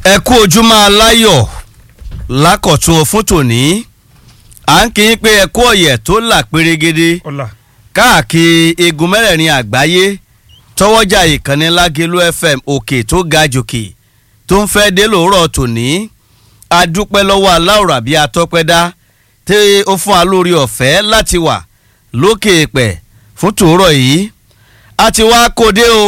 ẹ kú ojúmọ́ aláyọ̀ lákọ̀tún fún tòní à ń kí yín pé ẹ kú ọ̀yẹ̀ tó là pérégede ọ̀la káàkiri igun mẹ́rẹ̀ẹ̀rin àgbáyé tọwọ́jà ìkànnì lágẹ̀lú fm òkè tó ga jòkè tó ń fẹ́ dé lòórọ̀ tòní adúpẹ́ lọ́wọ́ aláwòrán àbí atọ́pẹ́dá tí ó fún wa lórí ọ̀fẹ́ láti wà lókè èpẹ̀ fún tòórọ̀ yìí a ti wá kóde o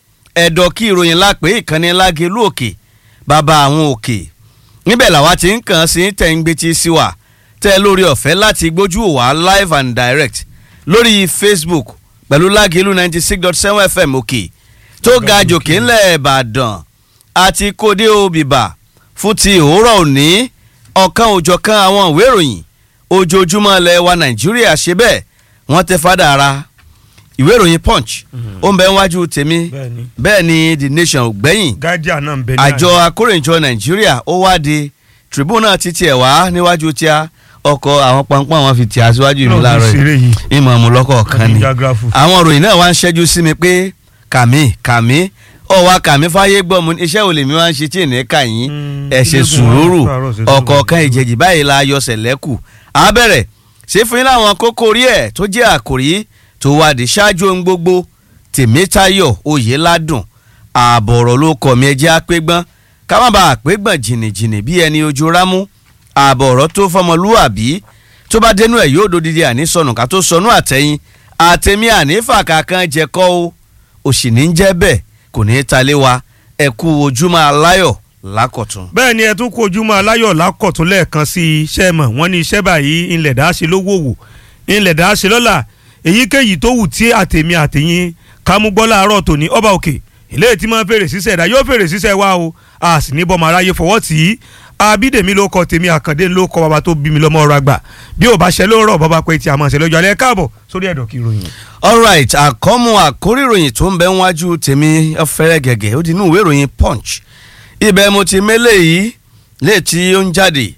ẹ̀dọ̀ kí ìròyìn lápé ìkànnì lágẹ̀lú òkè bàbá àwọn òkè níbẹ̀ làwa ti ń kàn sí tẹ̀ǹgbẹ̀tì sí wa tẹ́ lórí ọ̀fẹ́ láti gbójú wá live and direct lórí facebook pẹ̀lú lágẹ̀lú ninety six dot seven fm òkè tó ga jòkè ńlẹ̀ ìbàdàn àti kóde òbíbà fún ti òwúrọ̀ òní ọ̀kan òjọ̀kan àwọn ìwé ìròyìn ojoojúmọ́ ilẹ̀ wa nàìjíríà ṣe bẹ́ẹ̀ wọ́n tẹ fádà ara ìwé ìròyìn punch ó ń bẹ níwájú tèmi bẹ́ẹ̀ni bẹ́ẹ̀ ni the nation ò gbẹ́yìn guardian náà ń bẹ ní àjọ akórèjọ nàìjíríà ó wáde tribune náà ti tiẹ̀ wá níwájú tíá ọkọ̀ àwọn pọnpọ́n àwọn fi tì á síwájú mi láàárọ̀ ṣeré yìí yìí ìmọ̀ ọ̀mù lọ́kọ̀ kan ni jágráfù àwọn òròyìn náà wá ń ṣẹ́jú sí mi pé kàmí kàmí ọ̀wá kàmí fáyé gbọ́ mu iṣẹ́ wo lèmi wá ń ṣe tí ènìyàn kà yín Mm, ẹ ṣe ilé sùúrù ìgbìmọ̀ àárọ̀ ṣe ọ̀kọ̀ọ̀kan sùúrù. ìjẹ̀jì báyìí la yọ sẹ̀lẹ́kù àbẹ̀rẹ̀ ṣé fún yín láwọn kókó orí ẹ̀ tó jẹ́ àkòrí tó wádìí ṣáájú ohun gbogbo tèmítayọ̀ oyèládùn ààbọ̀ ọ̀rọ̀ ló kọ̀ mí ẹjẹ́ àpégbọ́n ká má bàa àpégbọ̀n jìnnìjìnnì bí ẹni ojú rámú ààbọ̀ ọ̀rọ̀ tó fọmọlúwàbí tó bá dénú ẹ̀ yóò dodidi àní sọnù ká tó sọnù àtẹ̀yìn àtẹ̀mí ànífà kankan jẹ́kọ́ o òsì ní jẹ́ bẹ́ẹ̀ kò ní í talé wa ẹ kú ojúmọ́ aláyọ̀ lákọ̀tún. bẹ́ẹ̀ ni ẹ tún kó ojúmọ́ aláyọ̀ lákọ̀tún lẹ́ẹ̀kan sí iṣẹ́ mọ̀ wọ́n ní iṣẹ́ báyìí ńlẹ̀ dá ṣe lówó wò ńlẹ̀ dá ṣe lọ́la èyíkéyìí tó wù tí àtẹ̀mí àtẹ̀yìn kámúgbọ́ láàárọ̀ tòní ọba òkè ilé tí máa ń fèrè sísẹ̀ dá yóò fèrè sísẹ̀ wá o a sì ní bọ́mọ aráyé fọwọ́ tì í abídèmí ló kọ tèmi àkàndé ló kọ bàbá tó bí mi lọ́mọ ọ̀rọ̀ àgbà bí ò bá ṣe ló rọ̀ bàbá pé tí a máa ṣe lọ́jọ́ alẹ́ káàbọ̀ sórí ẹ̀dọ̀ kí ìròyìn. alright àkọ́mú àkórí ìròyìn tó ń bẹ níwájú tèmi ọ̀fẹ́rẹ́ gẹ̀gẹ̀ ó di inú ìwé ìròyìn punch ibẹ̀ mo ti mélé yìí léètí ó ń jáde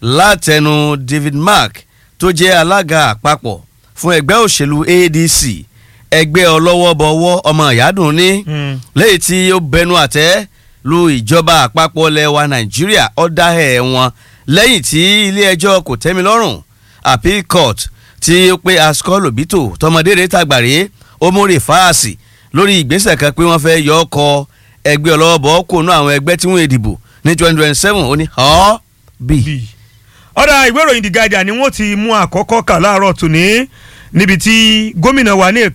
látẹnu david mark tó jẹ́ alága àpapọ̀ fún ẹgbẹ́ òṣèlú adc ẹgbẹ́ ọlọ́wọ́bọwọ́ ọmọ ìyádùn ní léyìí tí ó bẹnu àtẹ́ lu ìjọba àpapọ̀ ilẹ̀ wa nàìjíríà ọ̀dà ẹ̀ wọn lẹ́yìn tí ilé ẹjọ́ kò tẹ́mi lọ́rùn appeal court tí ó pé ascol obito tọmọdé rẹ̀ tàgbàrí omori fáàsì lórí ìgbésẹ̀ kan pé wọ́n fẹ́ yọ ọkọ̀ ẹgbẹ́ ọlọ́wọ́bọ̀ kò nú àwọn ẹgbẹ́ tí wọ́n èdìbò ní twenty twenty seven ó ní ọ́ bì. bí. ọ̀dà ìwé ìròyìn The Guardian ni wọ́n ti mú àkọ́kọ́ kà láàárọ̀ tòní níbi tí gómìnà wa ní